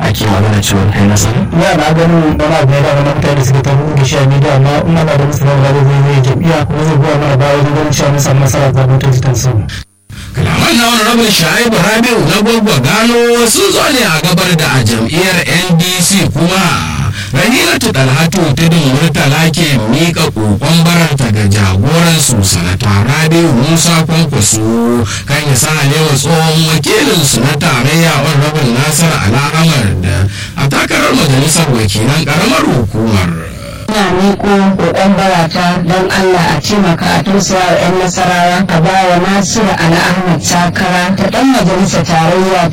ake magana cewa kai nasara ya na ganin wani abu ya dama na mutane da suka tabu da shi a media amma in ana da musu zama da zai zai jam'iyya kuma zai goya mana baya wajen ganin cewa mun samu nasara ta mutum ta samu. kalaman na wani rabin sha'ibu rabiu na gwagwa gano sun zo ne a gabar da a jam'iyyar ndc kuma rahilatu dalhatu tudun murtala ke miƙa ƙoƙon bararta ga jagoransu sanata rabiu musa kwankwaso kan ya sa lewa tsohon wakilinsu na tarayya rabin nasar al'amar da a takarar majalisar wakilan ƙaramar hukumar ina miko kokon barata don Allah a taimaka a tausaya wa 'yan nasarawa a bawa Nasiru Ali Ahmad takara ta dan majalisar tarayya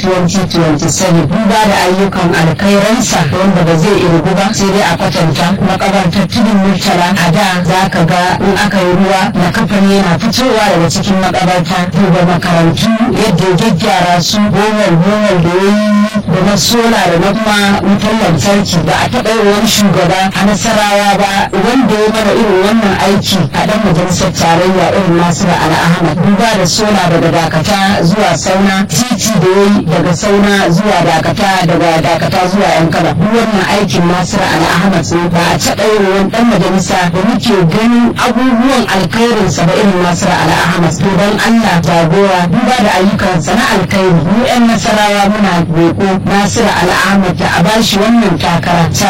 2027 duba da ayyukan alkhairansa wanda ba zai irgu ba sai dai a kwatanta makabartar tudun murtala a da za ka ga in aka yi ruwa na kafan yana fitowa daga cikin makabarta duba makarantu yadda ya gyaggyara su gomar gomar da yayi da na sola da na kuma wutar lantarki ba a taɓa yin wani shugaba a nasarawa ba wanda ya mana irin wannan aiki a dan majalisar tarayya irin nasiru ala ahmad duba da sola daga dakata zuwa sauna titi da yayi daga sauna zuwa dakata daga dakata zuwa yan kaba duk wannan aikin nasiru ala ahmad ne ba a taɓa yin wani dan majalisa da muke ganin abubuwan alkhairinsa ba irin nasiru ala ahmad to don allah jagora duba da ayyukansa na alkhairi mu yan nasarawa muna roƙo nasiru ala ahmad da a bashi wannan takara ta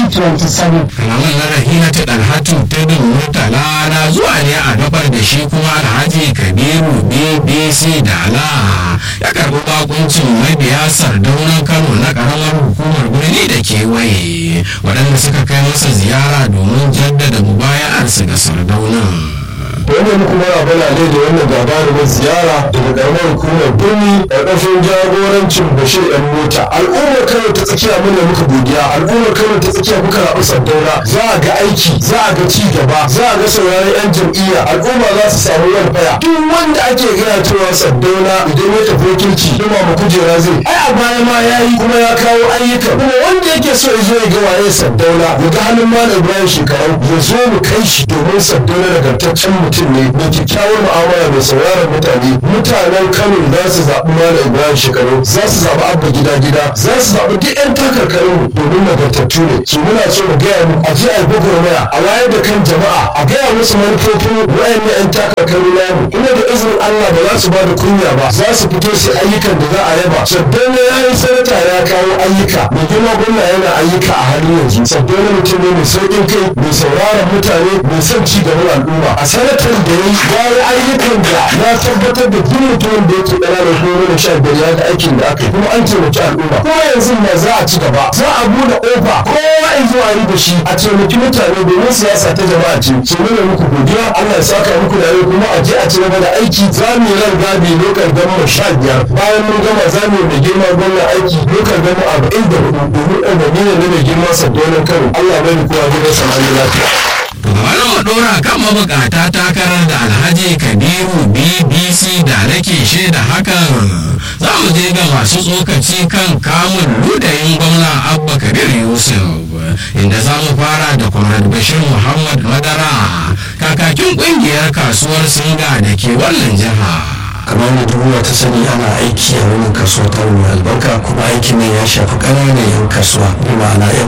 2027 kalaman na rahina ta dalhatu ta bin murtala na zuwa ne a gabar da shi kuma alhaji kabiru bbc da ala ya karbi bakuncin mabiya sardaunan kano na karamar hukumar birni da kewaye waɗanda suka kai masa ziyara domin jaddada mubaya'arsu ga sardaunan wannan kuma abana ne da wannan gagarumin ziyara daga karamar hukumar birni ƙarƙashin jagorancin bashir yan mota al'ummar kano ta tsakiya mun da muka godiya al'ummar kano ta tsakiya muka rabu sardauna za a ga aiki za a ga ci gaba za a ga sauraron yan jam'iyya al'umma za su samu yan faya duk wanda ake gaya cewa sardauna idan ya tafi wakilci kuma mu kujera zai ai a baya ma ya yi kuma ya kawo ayyuka kuma wanda yake so ya zo ya ga waye sardauna ya ga halin malam ibrahim shekarau ya zo mu kai shi domin sardauna nagartaccen mutum mutum ne mai kyakkyawar mu'amala mai sauraron mutane mutanen kano za su zaɓi malam ibrahim shekaru za su zaɓi abba gida gida za su zaɓi duk yan takarkarin domin nagartattu ne su muna so mu gaya mu a je a yi gwagwarmaya a wayar da kan jama'a a gaya musu manufofin wayannan yan takarkarin namu kuma da izinin allah ba za su ba da kunya ba za su fito su ayyukan da za a yaba sabbin ya yi sanata ya kawo ayyuka mai girma gwamna yana ayyuka a halin yanzu sabbin mutum ne mai sauƙin kai mai sauraron mutane mai son ci gaban al'umma a sanatar da ya yi ayyukan da na tabbatar da duk mutumin da yake ƙananan goma da sha biyar ya ga aikin da aka yi kuma an taimaki al'umma kuma yanzu ma za a ci gaba za a buɗe ƙofa kowa in zo a yi da shi a taimaki mutane domin siyasa ta jama'a ce su nuna muku godiya Allah ya saka muku da yau kuma a je a ci gaba da aiki za mu yi ran gabi lokal gama sha biyar bayan mun gama za mu yi mai girma gwamna aiki lokal gama arba'in da hudu domin ɗan ne na mai girma sabbonin kano Allah bai kowa gidan samani lafiya. Gabanin mu ɗora kan mabukata takarar da Alhaji Kabiru BBC da nake shaida hakan za mu je ga masu tsokaci kan kamun ludayin gwamna Abba Kabir Yusuf inda za mu fara da Comrade Bashir Muhammad Madara kakakin ƙungiyar kasuwar Singa da ke wannan jiha. kamar da duniya ta sani ana aiki a wannan kasuwa ta mai albarka kuma aikin ne ya shafi ƙananan yan kasuwa bi ma'ana yan